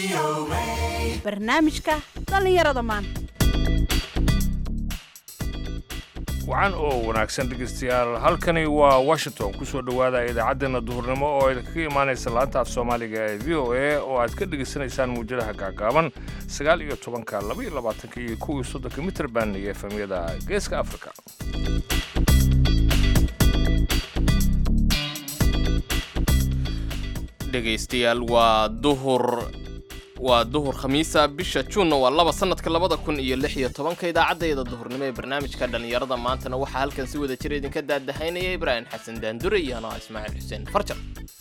barnaamijka dhallinyarada maanta wacan oo wanaagsan dhegeystayaal halkani waa washington ku soo dhowaada idaacaddeena duhurnimo oo idinkaga imaanaysa laanta af soomaaliga ee v o a oo aad ka dhegaysanaysaan muujadaha gaagaaban sagaal iyo tobanka laba iyo labaatanka iyo kow iyo soddonka mitrban iyo efemyada geeska afrika dhegaystayaal waa duhur waa duhur khamiisa bisha juunna waa laba sanadka labada kun iyo lix iyo tobanka idaacaddeeda duhurnimo ee barnaamijka dhallinyarada maantana waxaa halkan si wada jira idinka daadahaynaya ibraahim xasan daandure iyo anaa ismaaciil xuseen farjar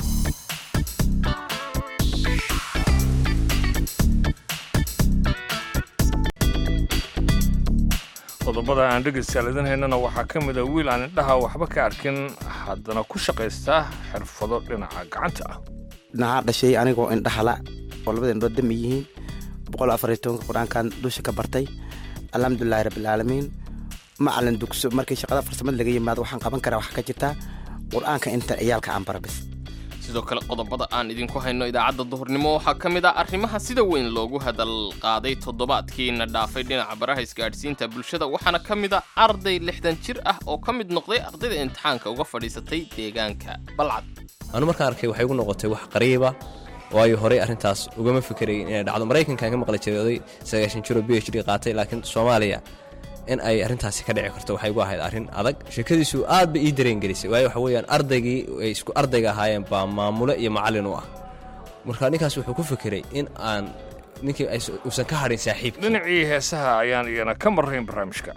qodobada aan dhegaystayaal idin haynana waxaa ka mid a wiil aan indhaha waxba ka arkin haddana ku shaqaysta xirfado dhinaca gacanta ah dhinaca dhashay anigoo indhahala oo labada indhood dami yihiin boqol afar iyo tobanka qur-aankan dusha ka bartay alxamdulilahi rabbilcaalamiin macalin dugso markii shaqada farsamada laga yimaado waxaan qaban karaa waxaa ka jirta qur-aanka inta ciyaalka aan barabis sidoo kale qodobada aan idinku hayno idaacadda duhurnimo waxaa ka mid ah arrimaha sida weyn loogu hadal qaaday toddobaadkiina dhaafay dhinaca baraha isgaadhsiinta bulshada waxaana ka mid a arday lixdan jir ah oo ka mid noqday ardayda imtixaanka uga fadhiisatay deegaanka balcad anu markaan arkay waxay igu noqotay wax qariiba waayo horey arrintaas ugama fikerayn inay dhacdo maraykankan ka maqli jiray oday sagaashan jiro b h d qaatay laakiin soomaaliya in ay arrintaasi ka dhici karto waxay igu ahayd arrin adag sheekadiisu aad ba ii dareengelisay waayo waxa weeyaan ardaygii ay isku ardayga ahaayeen baa maamule iyo macallin u ah marka ninkaas wuxuu ku fekeray in aan ninkii uusan ka hadhin saaxiibkii dhinacii heesaha ayaan iyana ka marrayn barnaamijka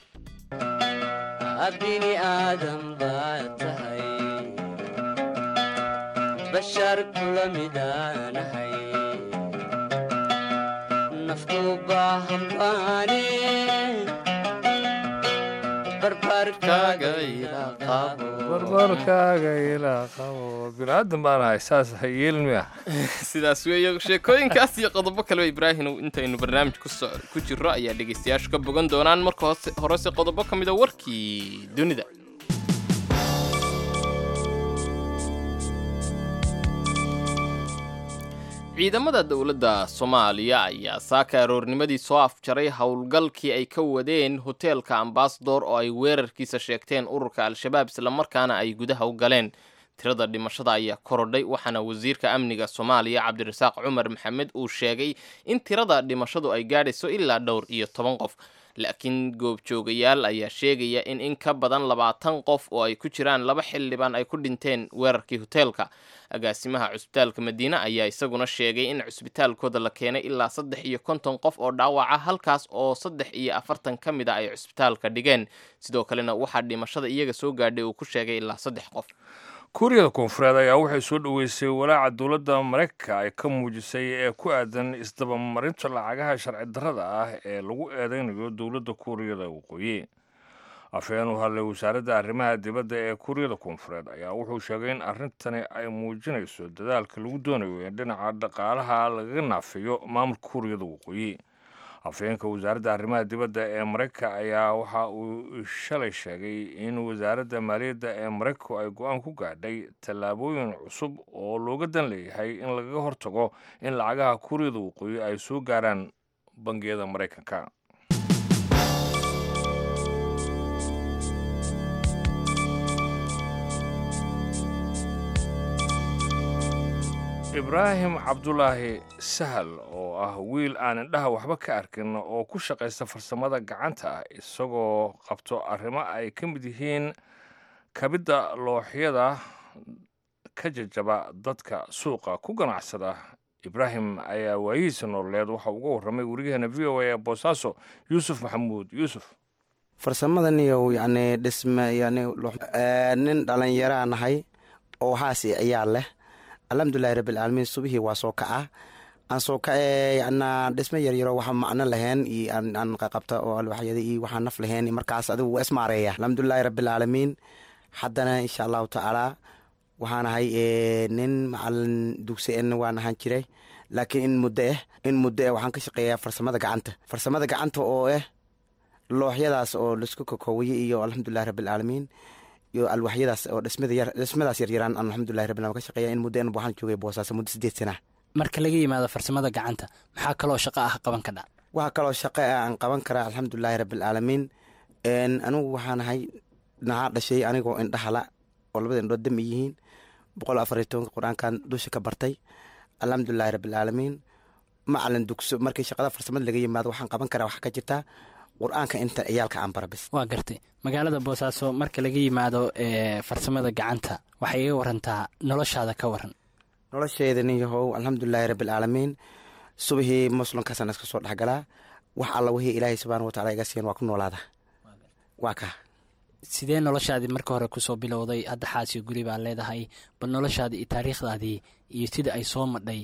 bini aadam baad tahay bashar kula midaanahay nafku baahan baane barbarkaaga ila qabo barbarkaaga ilaa qabo biniaadan baan ahay saas ha yeelin miya sidaas weeye sheekooyinkaas iyo qodobo kaleba ibraahim intaynu barnaamij ku jirro ayaa dhegaystayaashu ka bogan doonaan marka horese qodobo ka mida warkii dunida ciidamada dowladda soomaaliya ayaa saaka aroornimadii soo afjaray howlgalkii ay ka wadeen hoteelka ambasador oo ay weerarkiisa sheegteen ururka al-shabaab islamarkaana ay gudaha u galeen tirada dhimashada ayaa korodhay waxaana wasiirka amniga soomaaliya cabdirasaaq cumar maxamed uu sheegay in tirada dhimashadu ay gaadhayso ilaa dhowr iyo toban qof laakiin goobjoogayaal ayaa sheegaya in in ka badan labaatan qof oo ay ku jiraan laba xildhibaan ay ku dhinteen weerarkii hoteelka agaasimaha cusbitaalka madiine ayaa isaguna sheegay in cusbitaalkooda la keenay ilaa saddex iyo konton qof oo dhaawaca halkaas oo saddex iyo afartan ka mid a ay cusbitaalka dhigeen sidoo kalena waxaa dhimashada iyaga soo gaadhay uu ku sheegay ilaa saddex qof kuuriyada koonfureed ayaa waxay soo dhoweysay walaaca dowladda maraykanka ay ka muujisay ee ku aadan isdabamarinta lacagaha sharci darrada ah ee lagu eedeynayo dowladda kuuriyada waqooyi afhayeen u hadlay wasaaradda arrimaha dibadda ee kuuriyada koonfureed ayaa wuxuu sheegay in arrintani ay muujinayso dadaalka lagu doonayo in dhinaca dhaqaalaha lagaga naafiyo maamulka kuuriyada waqooyi afhayeenka wasaaradda arrimaha dibadda ee maraykanka ayaa waxa uu shalay sheegay in wasaaradda maaliyadda ee maraykanku ay go-aan ku gaadhay tallaabooyin cusub oo looga dan leeyahay in lagaga hortago in lacagaha kuuriyada waqooyi ay soo gaaraan bangiyada maraykanka ibraahim cabdulaahi sahal oo ah wiil aan indhaha waxba ka arkin oo ku shaqaysta farsamada gacanta ah isagoo qabto arrimo ay ka mid yihiin kabidda looxyada ka jajaba dadka suuqa ku ganacsada ibraahim ayaa waayihiisa nololeed waxa uga warramay weriyaheena v o a ee boosaaso yuusuf maxamuud yuusuf farsamadan iyo yani dhisme yani nin dhalinyaraa nahay oo haasi ayaa leh alxamdulilahi rabbilcaalamiin subihii waa soo kaca aan soo kace yana dhismo yaryaro waxa macno lahayn iyo aan qaqabta oo alwaxyada iyo waxaan naf lahayn markaas adigu waa ismaareeya alxamdulilahi rabbilcaalamiin haddana insha allahu tacaala waxaan ahay nin macalin dugsi en waan ahaan jiray laakiin in muddo ah in muddo ah waxaan ka shaqeeyaa farsamada gacanta farsamada gacanta oo ah looxyadaas oo laisku kakoowaye iyo alxamdulilahi rabbilcaalamiin iyo alwaxyadaas oo dhismadaas yaryaraan aan alxamdulilahi rabbil ka shaqeeya in muddo en waxaan joogay boosaaso muddo sideed sana marka laga yimaado farsamada gacanta maxaa kaloo shaqo ah qaban ka dha waxaa kaloo shaqo ah aan qaban karaa alxamdulilaahi rabbilcaalamiin anigu waxaan ahay nahaa dhashay anigoo indhahala oo labada indhood dami yihiin boqol afariy tobanka qur-aankan dusha ka bartay alxamdulilahi rabbilcaalamiin macalin dugso markii shaqada farsamada laga yimaado waxaan qaban karaa waxaa ka jirtaa qur-aanka inta ciyaalka aan barabis waa gartay magaalada boosaaso marka laga yimaado farsamada gacanta waxay iga warantaa noloshaada ka waran nolosheeda nin yahow alxamdulilaahi rabbilcaalamiin subahii muslimkaasaan iska soo dhexgalaa wax alla wixii ilaahay subxaana wataala iga siiyan waa ku noolaada waa ka sidee noloshaadii marka hore kusoo bilowday hadda xaasiyo guri baa leedahay bal noloshaadii iyo taariikhdaadii iyo sida ay soo madhay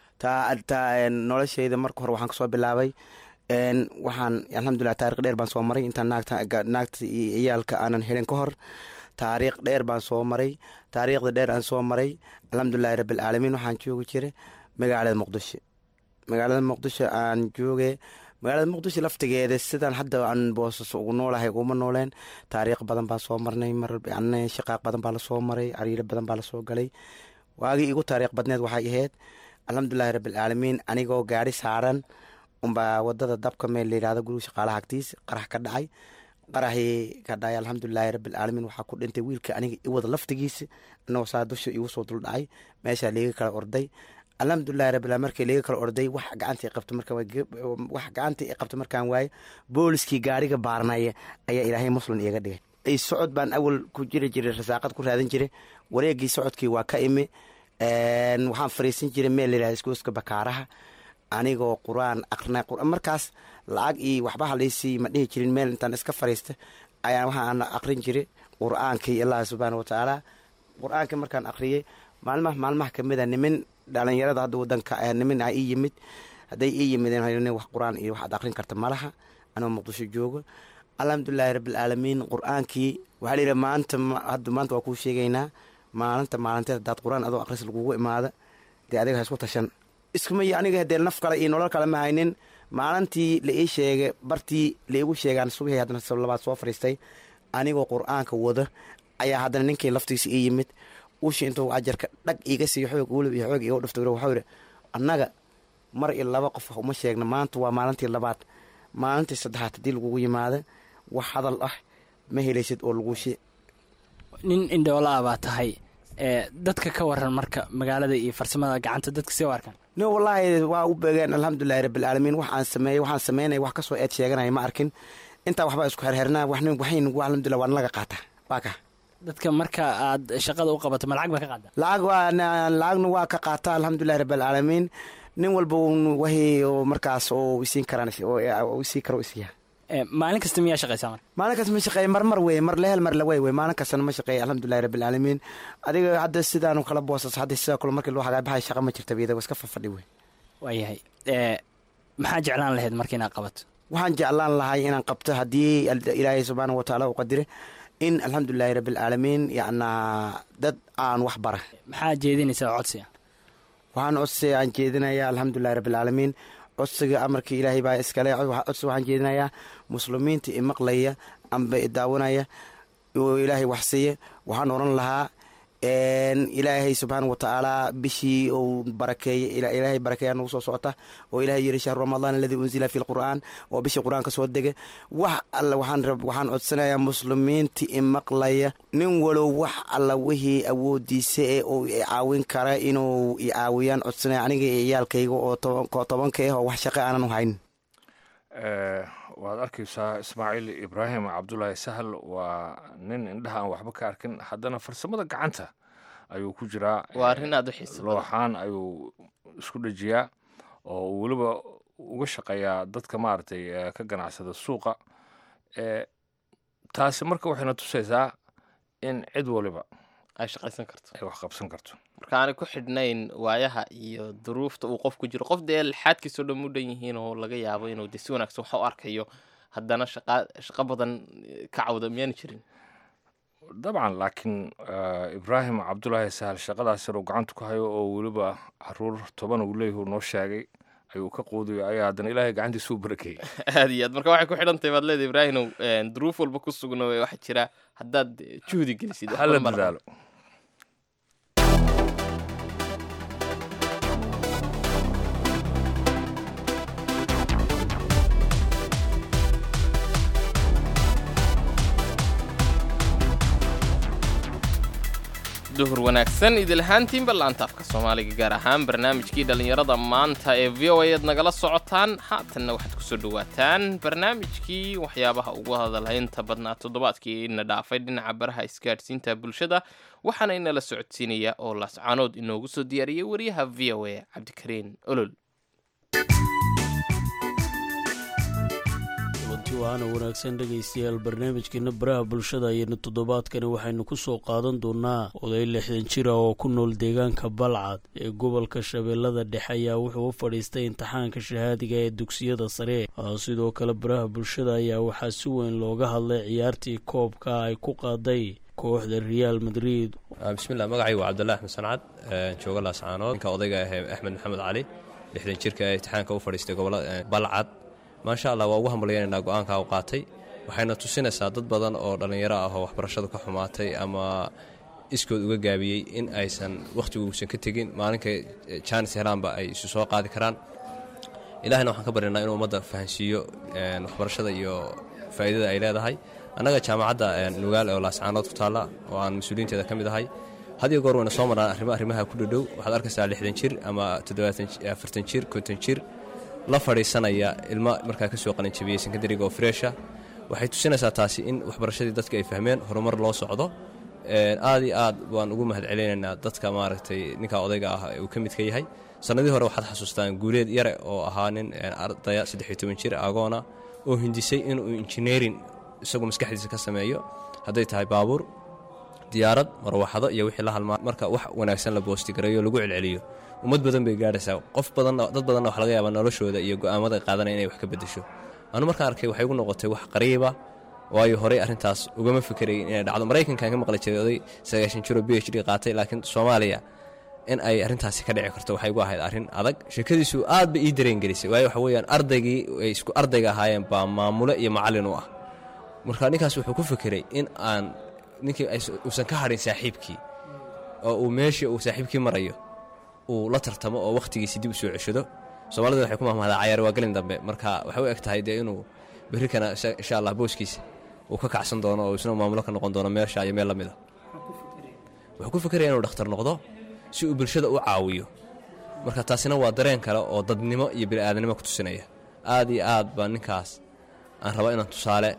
taa nolosheyda marka hore waxaan kasoo bilaabay waxaan alxamdulilah taarikh dheer baan soo maray intaan naagta iyo ciyaalka aanan helin ka hor taariikh dheer baan soo maray taariikhda dheer aan soo maray alxamdulilahi rabbilcaalamiin waxaan joogi jiray magaalada muqdisho magaalada muqdisho aan jooge magaalada muqdisho laftigeeda sidaan hadda aan boosas ugu noolahay uguma nooleen taariikh badan baan soo marnay mar shaqaaq badan baa lasoo maray cariiro badan baa lasoo galay waagii igu taariikh badneed waxay ahayd alxamdulilahi rabbilcaalamiin anigoo gaari saaran unbaa wadada dabka meel layihahdo guriga shaqaalaha agtiis qarax ka dhacay qaraxii ka dhacay alxamdulilahi rabbilcaalamiin waxaa ku dhintay wiilka aniga iwada laftigiisa anagoo saa dusha igu soo dul dhacay meeshaa liiga kala orday alxamdulilahi rabbil markii liiga kala orday wax gacantii qabta marka wax gacantii qabta markaan waaye booliskii gaariga baarnaya ayaa ilaahay muslim iiga dhigay socod baan awal ku jiri jiray rasaaqad ku raadin jiray wareegii socodkii waa ka imi waxaan fariisan jiray meel layihahdo iskooska bakaaraha anigoo qur-aan aqrina markaas lacag iyo waxba halaysii ma dhihi jirin meel intaan iska fariista ayaan waxaan aqrin jiray qur-aankii allah subxaana watacaala qur-aankii markaan aqriyey maalmaha maalmaha kamid a nimin dhalinyarada hadda wadanka nimin a ii yimid hadday ii yimideen wax qur-aan iyo waxaad aqrin karta malaha anoo muqdisho joogo alxamdulilahi rabbilcaalamiin qur-aankii waxaa layidhi maanta hadda maanta waa kuu sheegaynaa maalinta maalinteed haddaad qur-aan adoo aqris lagugu imaada dee adiga ha isku tashan iskumay aniga dee naf kale iyo nolol kale ma haynin maalintii la ii sheegay bartii laigu sheegaan subixii haddana labaad soo fadhiistay anigoo qur-aanka wada ayaa haddana ninkii laftiisa ii yimid ushi intuu ajarka dhag iiga siiyo xoog wulib iyo xoog iga dhufta waxau yidhi annaga mar iyo laba qof uma sheegna maanta waa maalintii labaad maalintii saddexaad haddii lagugu yimaada wax hadal ah ma helaysid oo laguu shee nin indhoola ah baa tahay dadka ka waran marka magaalada iyo farsamada gacanta dadka see u arkaan no wallaahi waa u beegeen alxamdulilahi rabbilcaalamiin waxaan sameeyey waxaan sameynaya wax kasoo eed sheeganaya ma arkin intaa waxbaa isku herhernaa waxn waxayn alxamdulillah waan laga qaata waa ka dadka marka aad shaqada u qabato ma lacag baa ka qaada lacag waa lacagna waa ka qaata alxamdulilahi rabbilcaalamiin nin walba wixii oo markaas oo isiin karaan isii karo isiiya maalin kasta miyaa shaqaysaa marka maalin kasta ma shaqeeya mar mar weye mar lehel mar lawey wey maalin kastana ma shaqeeya alxamdulilahi rabbilcaalamiin adiga hadda sidaanu kala boosas hadda sidoo kale markii loo hagaabahay shaqa ma jirta biyada iska fafadhi wey waayahay maxaa jeclaan lahayd marka inaad qabato waxaan jeclaan lahay inaan qabto haddii ilaahay subxaana watacaala u qadire in alxamdulilahi rabbilcaalamiin yacnaa dad aan wax bara maxaa jeedinaysaa codsiga waxaan codsi aan jeedinayaa alxamdulilahi rabbilcaalamiin codsiga amarkii ilaahay baa iskale codsi waxaan jeedinayaa muslimiinta i maqlaya amba i daawanaya oo ilaahay wax siiya waxaan oran lahaa ilaahay subxaana watacaala bishii uu barakeeye ilaahay barakeeya nagu soo socota oo ilahay yiri shahru ramadaan aladii unzila fi lqur'aan oo bishii qur-aanka soo dega wax alla waxaan waxaan codsanayaa muslimiinta i maqlaya nin walow wax alla wixii awoodiisa ee uu i caawin kara inuu i caawiyaan codsanaya aniga iyo ciyaalkayga oo tobanka ah oo wax shaqo aanan u hayn waad arkaysaa ismaaciil ibraahim cabdulaahi sahal waa nin indhaha aan waxba ka arkin haddana farsamada gacanta ayuu ku jiraa waa arrin aad u xiisa badan looxaan ayuu isku dhejiyaa oo uu weliba uga shaqeeyaa dadka maaragtay ka ganacsada suuqa taasi marka waxayna tusaysaa in cid waliba ay shaqaysan karto ay wax qabsan karto marka aanay ku xidhnayn waayaha iyo duruufta uu qof ku jiro qof dee lixaadkiisoo dhan u dhan yihiin oo laga yaabo inuu de si wanaagsan wax u arkayo haddana shaqa shaqo badan ka cawda miyaana jirin dabcan laakiin ibraahim cabdulaahi sahal shaqadaas yar uu gacanta ku hayo oo weliba caruur toban uu leeyahy noo sheegay ayuu ka quudiyo ayaa haddana ilaahay gacantiisa u barakeeyey aad iyo aad marka waxay ku xidhantahay baad leedahay ibraahimow duruuf walba ku sugna waxaa jira haddaad juhdi gelisid wax hala badan baa la dadaalo duhur wanaagsan idilahaantiinba laanta afka soomaaliga gaar ahaan barnaamijkii dhallinyarada maanta ee v o a aad nagala socotaan haatanna waxaad kusoo dhawaataan barnaamijkii waxyaabaha ugu hadalhaynta badnaa toddobaadkii ina dhaafay dhinaca baraha isgaadhsiinta bulshada waxaana inala socodsiinaya oo laascaanood inoogu soo diyaariyey wariyaha v o a cabdikariin olol kulanti waana wanaagsan dhegaystayaal barnaamijkeena baraha bulshada ayaynu toddobaadkani waxaynu ku soo qaadan doonaa oday lixdan jira oo ku nool deegaanka balcad ee gobolka shabeellada dhexe ayaa wuxuu u fadhiistay imtixaanka shahaadiga ee dugsiyada sare sidoo kale baraha bulshada ayaa waxaa si weyn looga hadlay ciyaartii koobka ay ku qaaday kooxda real madrid bismillah magacaygu waa cabdullah axmed sancad jooga laascaanood ninka odayga ahee axmed maxamed cali lixdan jirka ee imtixaanka u fadhiistay gobolada balcad maasha allah waa ugu hambalyaynanaa go-aanka u qaatay waxayna tusinaysaa dad badan oo dhallinyaro ah oo waxbarashadu ka xumaatay ama iskood uga gaabiyey in aysan wakhtiguusan ka tegin maalinka jaanis helaanba ay isu soo qaadi karaan ilahina waxaan ka baryanaa inuu ummadda fahansiiyo waxbarashada iyo faa'iidada ay leedahay annaga jaamacadda nugaal oo laascaanood ku taalla oo aan mas-uuliyiinteeda ka mid ahay had iyo goor wayna soo marnaan arrimo arrimaha ku dhadhow waxaad arkaysaa lixdan jir ama toddobaaafartan jir konton jir la fadhiisanaya ilmo markaa ka soo qalinjabiyey sekondariga oo freesha waxay tusinaysaa taasi in waxbarashadii dadka ay fahmeen horumar loo socdo aad iyo aad waan ugu mahad celinaynaa dadka maaragtay ninka odayga ah uu ka midka yahay sannadii hore waxaad xasuustaan guuleed yare oo ahaa nin ardaya saddexiyo toban jir agoona oo hindisay inuu injineerin isagu maskaxdiisa ka sameeyo hadday tahay baabuur diyaarad marwaxado iyo wixii la halmaa marka wax wanaagsan la boostigareeyo lagu celceliyo ummad badan bay gaadhaysaa qof badanna dad badanna wax laga yaabaa noloshooda iyo go'aamada qaadanaya inay wax ka beddesho anu markaan arkay waxay igu noqotay wax qariiba waayo horey arrintaas ugama fikerayn inay dhacdo maraykankan ka maqli jiray oday sagaashan jiro b h d qaatay laakiin soomaaliya in ay arrintaasi ka dhici karto waxay igu ahayd arrin adag sheekadiisu aad bay ii dareengelisay waayo waxa weeyaan ardaygii ay isku ardayga ahaayeen baa maamule iyo macallin u ah marka ninkaas wuxuu ku fikiray in aan ninkii uusan ka hadhin saaxiibkii oo uu meeshii uu saaxiibkii marayo uu la tartamo oo wakhtigiisi dib u soo ceshado soomaalida waxay ku mahmahdaa cayaar waa gelin dambe marka waxay u eg tahay dee inuu berrikana insha allah booskiisa uu ka kacsan doono oo isna maamulo ka noqon doono meesha iyo meel la mida wuxuu ku fikiraya inuu dhakhtar noqdo si uu bulshada u caawiyo marka taasina waa dareen kale oo dadnimo iyo bini'aadanimo ku tusinaya aad iyo aad baa ninkaas aan rabaa inaan tusaale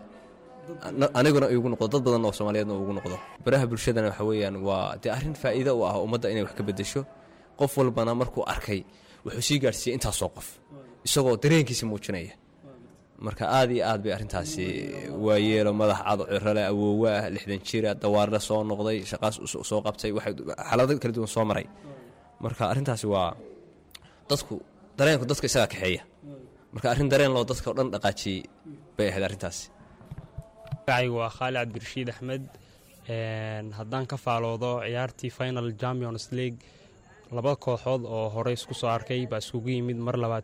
aniguna igu noqdo dad badan oo soomaaliyeedna ugu noqdo baraha bulshadana waxa weeyaan waa dee arrin faa'iido u ah ummadda inay wax ka beddesho qof walbana markuu arkay wuxuu sii gaadhsiiyey intaasoo qof isagoo dareenkiisa muujinaya marka aad iyo aad bay arrintaasi waayeelo madax cado cirale awoowe ah lixdan jira dawaarle soo noqday shaqaas soo qabtay waxay xaalado kala duwan soo maray marka arrintaasi waa dadku dareenku dadka isagaa kaxeeya marka arrin dareen loo dadka o dhan dhaqaajiyey bay ahayd arrintaasi magacaygu waa khaali cabdirashiid axmed haddaan ka faaloodo ciyaartii final champions league laba kooxood oo horey isku soo arkay baa iskugu yimid mar labaad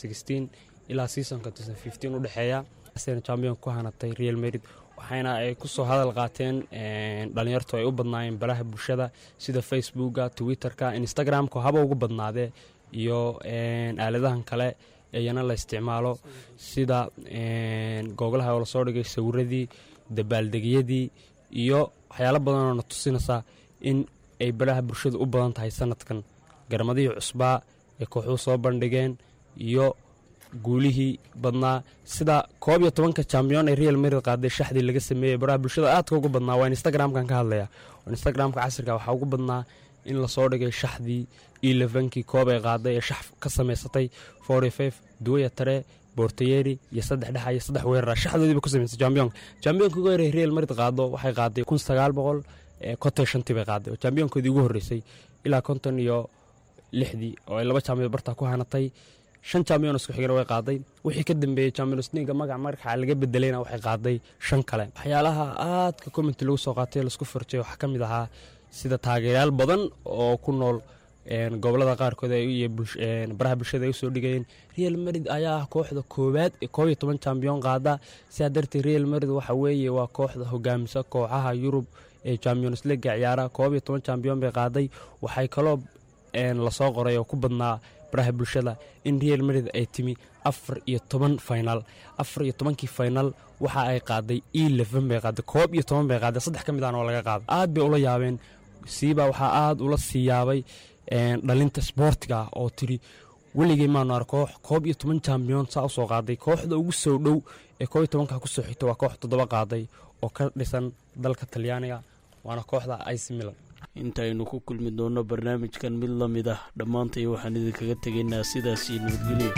ilaa seasonka u dhexeeya champion ku hanatay real merid waxayna ay ku soo hadal qaateen dhalinyartu ay u badnaayeen baraha bulshada sida facebooka twitterka instagramka haba ugu badnaadee iyo aaladahan kale iyana la isticmaalo sida googlaha oo lasoo dhigay sawiradii dabaaldegyadii iyo waxyaalo badanoo na tusinaysaa in ay baraha bulshada u badan tahay sanadkan garmadihii cusbaa ee kooxuu soo bandhigeen iyo guulihii badnaa sida koob iyo tobanka jambiyon ee real marid qaaday shaxdii laga sameeyey baraha bulshada aadka ugu badnaa waa instagramkan ka hadlaya instagramka casriga waxaa ugu badnaa in lasoo dhigay shaxdii elevenkii koob ay qaaday ee shax ka samaysatay forty duwaya tare borteyeri iyo saddex dhexa iyo saddex weerara shaxdoodiiba ku samaysay jambiyonka jambiyonka ugu horey real marid qaado waxay qaaday kun sagaal boqol konton shantii bay qaaday oo jambiyonkoodii ugu horreysay ilaa konton iyo lixdii oo ay laba jambiyon bartaa ku hanatay shan champion isku xigana way qaaday wixii ka dambeeyey champions leaga magac markaa laga bedelayna waxay qaaday shan kale waxyaalaha aadka commenti lagu soo qaatay laisku farjay waxaa ka mid ahaa sida taageerayaal badan oo ku nool gobolada qaarkood iyo baraha bulshada ay usoo dhigayeen real marid ayaa ah kooxda koowaad ee koob iyo toban champion qaada sidaa darteed real marid waxa weeye waa kooxda hogaamisa kooxaha yurub ee champions leaga ciyaara koob iyo toban champion bay qaaday waxay kaloo lasoo qoray oo ku badnaa baraha bulshada in real marid ay timi afar iyo toban final afar iyo tobankii final waxa ay qaaday eleven bay qaaday koob iyo toban bay qaaday saddex ka mid ahna oo laga qaaday aad bay ula yaabeen siibaa waxaa aada ula siiyaabay dhalinta sboortiga oo tiri weligay maanu ar koox koob iyo toban jambiyon saa usoo qaaday kooxda ugu soo dhow ee koob iyo tobanka kusoo xigta waa koox toddoba qaaday oo ka dhisan dalka talyaaniga waana kooxda ic milan intaynu ku kulmi doonno barnaamijkan mid la mid ah dhammaantay waxaan idinkaga tegaynaa sidaas iyo nabadgelyo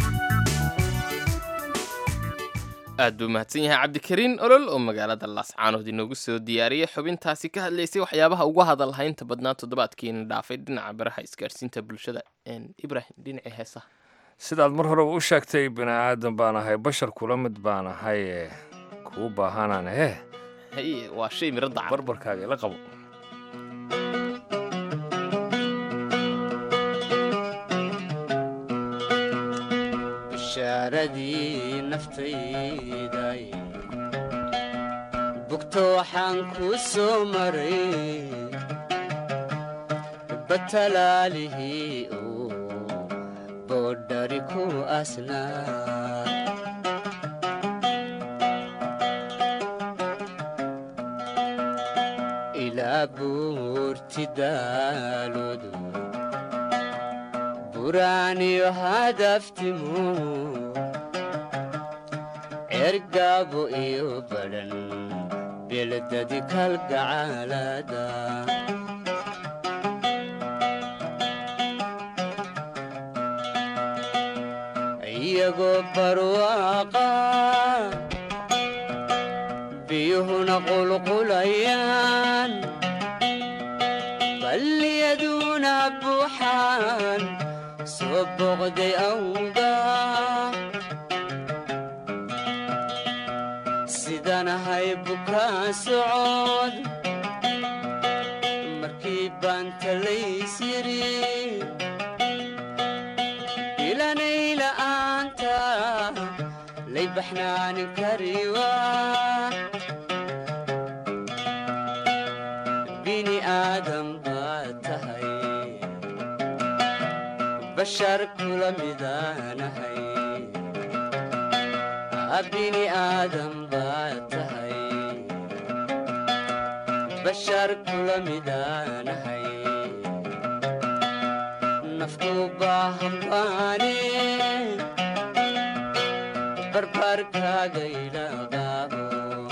aad buu mahadsan yahay cabdikariin olol oo magaalada laascaanood inoogu soo diyaariyey xubintaasi ka hadlaysay waxyaabaha ugu hadalhaynta badnaa toddobaadkiina dhaafay dhinaca baraha isgaadhsiinta bulshada ibrahim dhinacii heesaha sidaad mar horeba u sheegtay bini aadan baan ahay bashar kula mid baan ahay ee kuu baahanaan hee haye waa shay miro daca barbarkaaga ila qabo bishaaradii naftayday bugto waxaan kuu soo maray batalaalihii uu boodhari ku asnaa ilaa buurti daaloodu buraaniyo hadaftimu ergaabo iyo badhan beeladadi kalgacaalada iyagoo barwaaqa biyuhuna qulqulayaan balliyaduna buuxaan soo boqday awga sidanahay bukaa socod markii baan talays yiri ilanay la'aanta lay baxnaanin kariwa bini aadam baad tahay bashar kula midaanahay bini aadam baad tahay bashar kula midaanahay nafku baahan baane barbaarkaaga ilaqaabo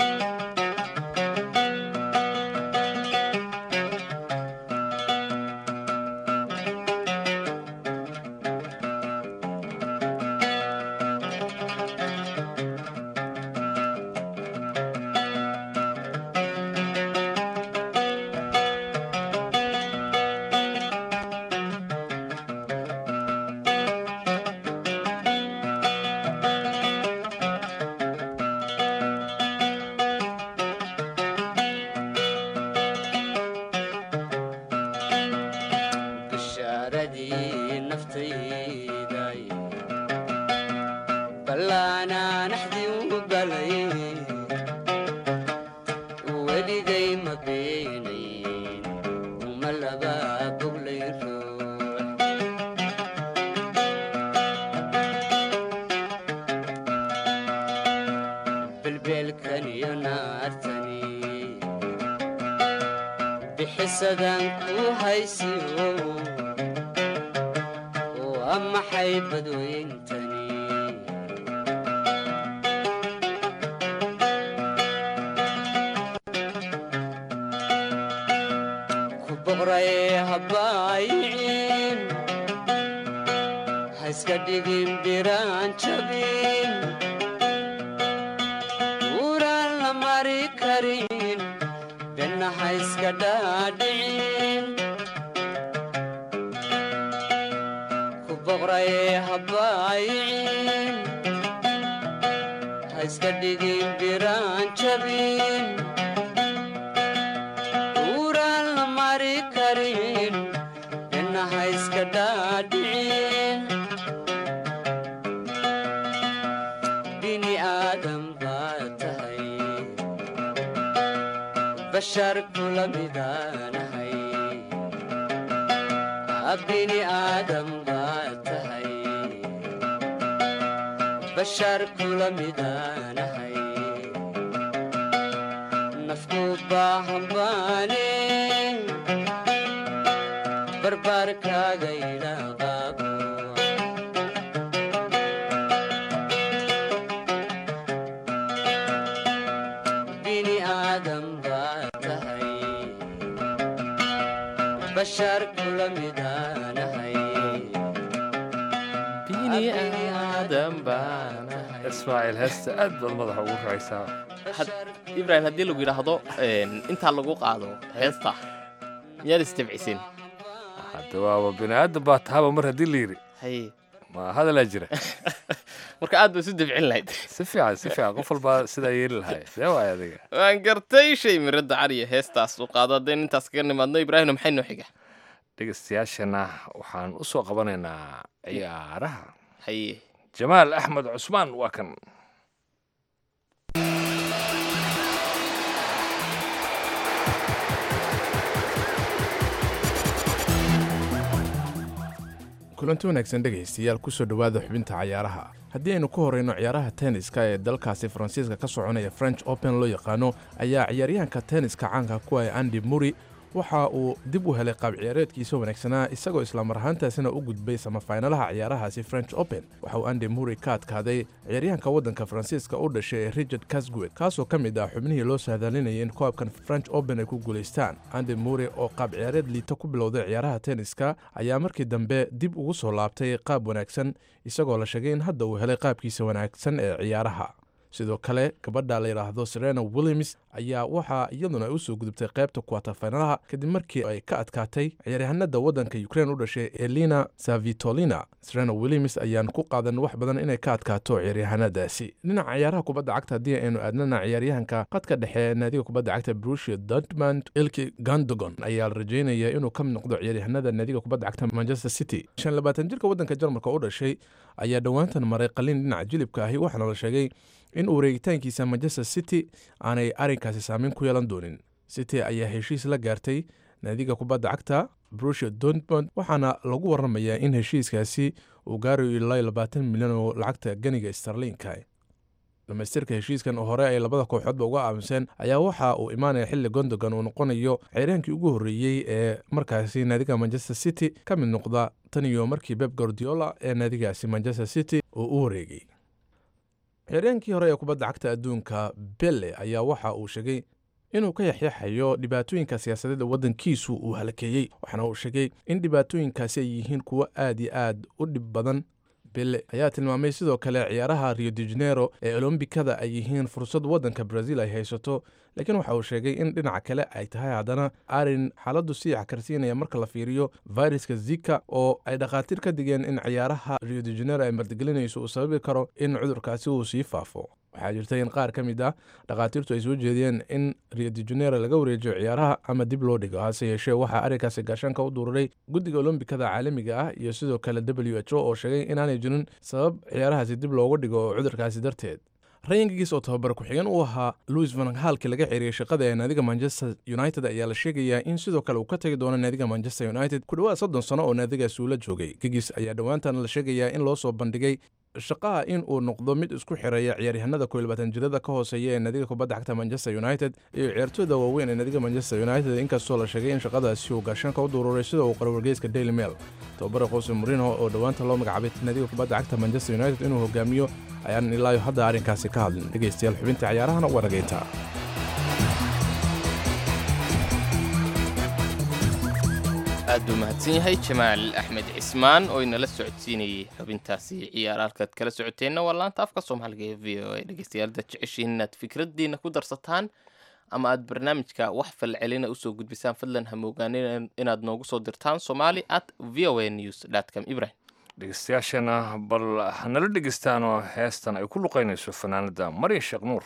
bishaaradii naftayday ballaanaa naxdii u galay weligay ma beenayn uma laba boglay ruux belbeelkan iyo naartani bixisadan ku haysiyo waa maxay badweyntani ku boqray habbaayicin ha iska dhigin biraan jabin uuraan la mari karin benna ha iska dhaadhicin ku boqray habbaayicin ha iska dhigin biraan jabin uuraan la mari karin benna ha iska dhaadhicin bini aadam baad tahay bashar kula midaanahay bini aadam baad tahay bashar kula midaanahay nafku baahan baane barbaarkaaga idhaaqaaqo bini aadam baa tahay bashar kula midaanahay ismaaciil heesta aad baad madaxa ugu racaysaa ibrahim haddii lagu yidhaahdo een, intaa lagu qaado heesta miyaad istabcisin hadda waaba bini aadan baa tahaba mar haddii la yidhi haye ma hadalaa jira marka aad ba isu dabcin lahayd si fiican si fiican qof walbaa sidaa yeeli lahay see waay adiga waan gartay shay miradda cariya heestaas u qaado haddaynu intaas kaga nimaadno ibraahimna maxay noo xiga dhegeystayaashana waxaan u soo qabanaynaa ciyaaraha haye jamaal axmed cusmaan waa kan kulanti wanaagsan dhegaystayaal kusoo dhowaada xubinta cayaaraha haddii aynu ku horreyno ciyaaraha tenniska ee dalkaasi faransiiska ka soconaya french open loo yaqaano ayaa ciyaaryahanka tenniska caanka ku ah andi muri waxa uu dib u helay qaab ciyaareedkiisa wanaagsanaa isagoo islamar ahaantaasina u gudbay samafaynalaha ciyaarahaasi french open waxa uu andi muri ka adkaaday ciyaaryahanka waddanka faransiiska u dhashay ee richard casguet kaasoo ka mid ah xubnihii loo sahdaalinayay in koobkan french open ay ku guulaystaan andi muri oo qaab ciyaareed liita ku bilowday ciyaaraha tenniska ayaa markii dambe dib ugu soo laabtay qaab wanaagsan isagoo la sheegay in hadda uu helay qaabkiisa wanaagsan ee ciyaaraha sidoo kale gabadha la yidhaahdo serena williams ayaa waxaa iyaduna ay u soo gudubtay qaybta kuwatafaynalaha kadib markii ay ka adkaatay ciyaaryahanada waddanka ukrein u dhashay elina savitolina serena williams ayaan ku qaadan wax badan inay ka adkaato ciyaaryahanadaasi dhinaca ciyaaraha kubadda cagta haddii aynu aadnana ciyaaryahanka qadka dhexe ee naadiga kubadda cagta brusia dortmund ilki gandogon ayaa la rajeynaya inuu ka mid noqdo ciyaaryahanada naadiga kubadda cagta manchester city shan labaatan jirka waddanka jarmalka u dhashay ayaa dhowaantan maray qalin dhinaca jilibka ahi waxaana la sheegay in wareegitaankiisa manchester city aanay arrinkaasi saameyn ku yeelan doonin city ayaa heshiis la gaartay naadiga kubadda cagta brusia dortmund waxaana lagu waramayaa in heshiiskaasi uu gaarayo ilaa labaatan milyan oo lacagta ganiga starlinka dhamaystirka heshiiskan oo hore ay labada kooxoodba uga aamuseen ayaa waxa uu imaanaya xilli gondogan uu noqonayo ciyaaryahankii ugu horreeyey ee markaasi naadiga manchester city ka mid noqda tan iyo markii beb gordiola ee naadigaasi manchester city uu u wareegay ciyaaryahankii hore ee kubadda cagta adduunka belle ayaa waxa uu sheegay inuu ka yaxyaxayo dhibaatooyinka siyaasadeed ee waddankiisu uu halakeeyey waxaana uu sheegay in dhibaatooyinkaasi ay yihiin kuwo aad iyo aad u dhib badan belle ayaa tilmaamay sidoo kale ciyaaraha rio de janeiro ee olombikada ay yihiin fursad waddanka brazil ay haysato laakiin waxa uu sheegay in dhinaca kale ay tahay haddana arrin xaaladdu sii xakarsiinaya marka la fiiriyo viruska zika oo ay dhakhaatiir ka digeen in ciyaaraha rio de janeiro ay martigelinayso uu sababi karo in cudurkaasi uu sii faafo waxaa jirta in qaar ka mid ah dhakhaatiirtu ay soo jeediyeen in rio de janeiro laga wareejiyo ciyaaraha ama dib loo dhigo hase yeeshee waxaa arrinkaasi gaashaanka u dururay guddiga olombikada caalamiga ah iyo sidoo kale w h o oo sheegay inaanay jirin sabab ciyaarahaasi dib looga dhigo oo cudurkaasi darteed rayankigiis oo tababar ku-xigeen u ahaa louis van halki laga xiriiriyey shaqada ee naadiga manchester united ayaa la sheegayaa in sidoo kale uu ka tagi doono naadiga manchester united ku dhowaad soddon sano oo naadigaasi uu la joogay gigis ayaa dhowaantan la sheegayaa in loo soo bandhigay shaqaha in uu noqdo mid isku xireeya ciyaaryahanada kow iyo labaatan jirada ka hooseeya ee naadiga kubadda cagta manchester united iyo ciyaartooyda waaweyn ee naadiga manchester united inkastoo la sheegay in shaqadaasi uu gaashaanka u duruuray sida uu qoro wargeyska daily mail tababara qose murino oo dhowaanta loo magacaabay naadiga kubadda cagta manchester united inuu hogaamiyo ayaan ilaayo hadda arrinkaasi ka hadlin dhegaystayaal xubinta ciyaarahana waa dhagayntaa aad buu mahadsan yahay jamaal axmed cismaan oo inala socodsiinayay xubintaasi ciyaar halkaad kala socoteenna waa laanta afka soomaaliga ee v o a dhegeystayaal dad jeceshiin inaad fikraddiina ku darsataan ama aad barnaamijka wax falcelina usoo gudbisaan fadlan hamogaanin inaad noogu soo dirtaan somali at v o a news com ibrahim dhegeystayaashana bal hanala dhegeystaanoo heestan ay ku luqaynayso fanaanada maryan sheekh nuur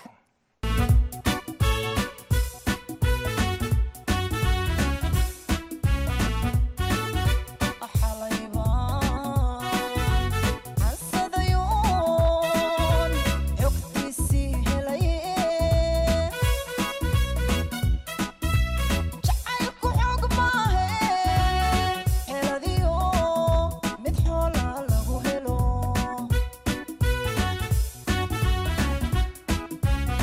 mid xoola lagu helo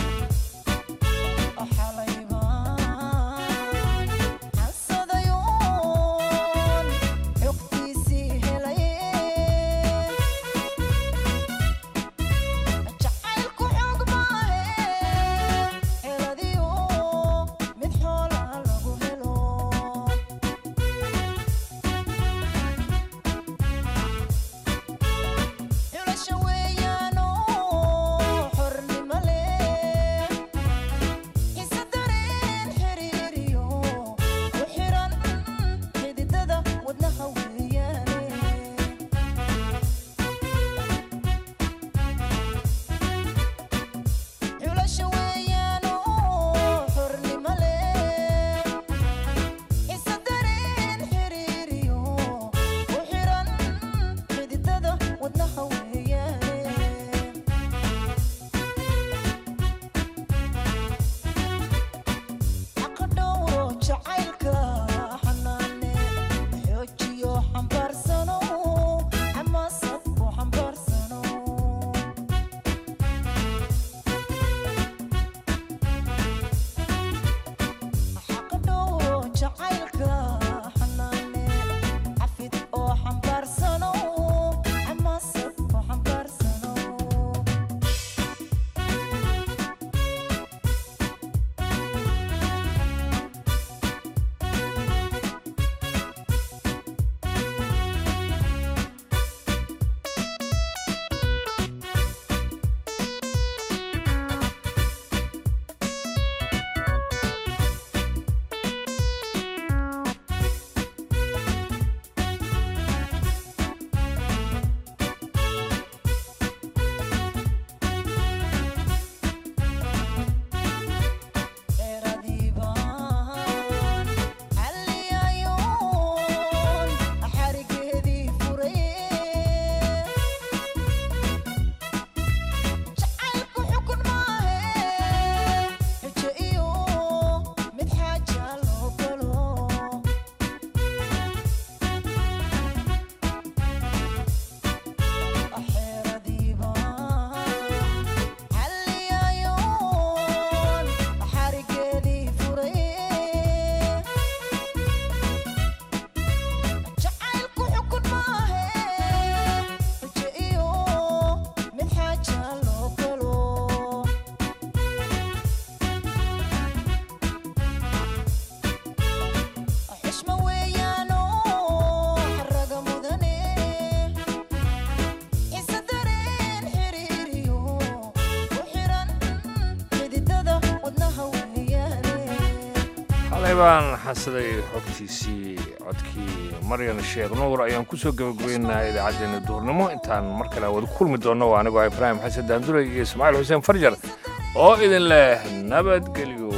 xalay baan xasaday xogtiisii codkii maryan sheekh nuur ayaan ku soo gabagabeynaa idaacaddeenna duhurnimo intaan mar kale wada kulmi doonno waa anigoo ibraahim xasan daandulay iyo ismaaciil xuseen farjar oo idin leh nabadgelyo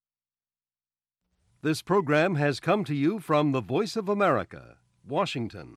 This program has come to you from the Voice of America, Washington.